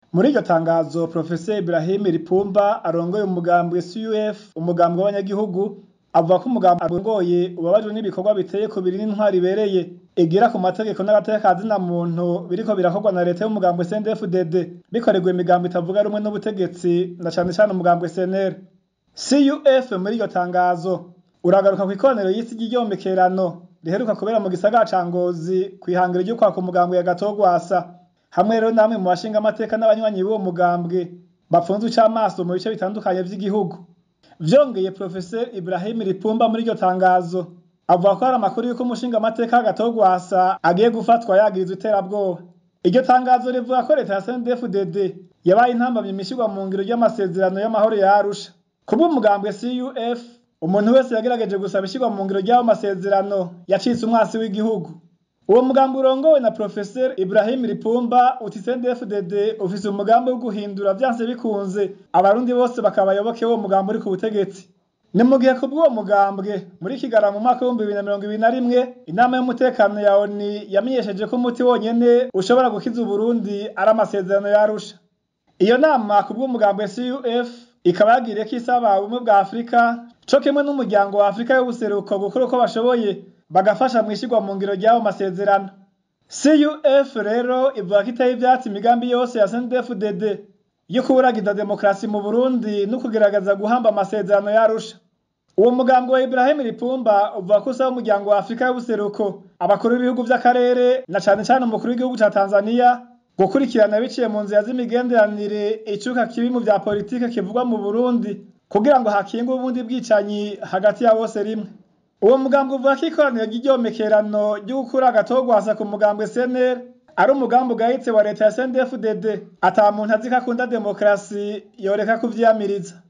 muri iryo tangazo professeur Ibrahim Lipumba arongoye umugambwe CUF umugambwe w'abanyagihugu avuga ko umugambwe arongoye ubabajwe n'ibikorwa biteye kubiri n'intwari ibereye igira ku mategeko n'agateka ka zina muntu biriko birakorwa na leta y'umugambwe CNDD-FDD bikorerwa imigambo itavuga rumwe n'ubutegetsi na cane cane umugambwe CNL CUF muri iryo tangazo uragaruka kw'ikoraniro y'isi ry'iryomekerano riheruka kubera mu gisagara ca Ngozi kw'ihangiro ryo kwaka umugambwe ya Gatogwasa hamwe rero namwe mu bashinga amateka n'abanywanyi b'uwo mugambwe bapfunzwe icamaso mu bice bitandukanye vy'igihugu vyongeye professeur Ibrahim Lipumba muri iryo tangazo avuga ko hari amakuru yuko umushinga amateka Gatogwasa agiye gufatwa yagirizwa iterabwoba iryo tangazo rivuga ko leta ya CNDD-FDD yabaye intambamye imishirwa mu ngiro ry'amasezerano y'amahoro ya Arusha kubw'umugambwe CUF umuntu wese yagerageje gusaba ishirwa mu ngiro ry'ayo masezerano yacitse umwasi w'igihugu uwo mugambi urongowe na professeur Ibrahim Lipumba uti CNDD-FDD ufise umugambi wo guhindura vyanse bikunze abarundi bose bakaba abayoboke b'uwo mugambi uri ku butegetsi ni mu gihe kubw'uwo mugambwe muri Kigarama mu mwaka w'ibihumbi bibiri na mirongo ibiri na rimwe inama y'umutekano ya ONU yamenyesheje ko umuti wonyene ushobora gukiza Uburundi ari amasezerano ya Arusha iyo nama kubw'umugambwe CUF ikaba yagiriye ko isaba ubumwe bwa Afurika co kimwe n'umuryango wa Afurika y'ubuseruko gukora uko bashoboye bagafasha mw'ishirwa mu ngiro ry'ayo masezerano CUF rero ivuga ko iteye ivyatsi imigambi yose ya CNDD-FDD yo kuburagiza demokarasi mu Burundi no kugerageza guhamba amasezerano yarusha uwo mugambi wa Ibrahim Lipumba uvuga ko usaba umuryango wa Afurika y'ubuseruko abakuru b'ibihugu vy'akarere na cane cane umukuru w'igihugu ca Tanzania gukurikirana biciye mu nzira z'imigenderanire icuka kibi mu vya politike kivugwa mu Burundi kugira ngo hakingwe ubundi bwicanyi hagati ya bose rimwe uwo mugambi uvuga ko ikoraniro ry'iryomekerano ryo gukura agatogwasa ku mugambwe CNL ari umugambi ugayitse wa leta ya CNDD-FDD ata muntu azi ko akunda demokarasi yoreka kuvyiyamiriza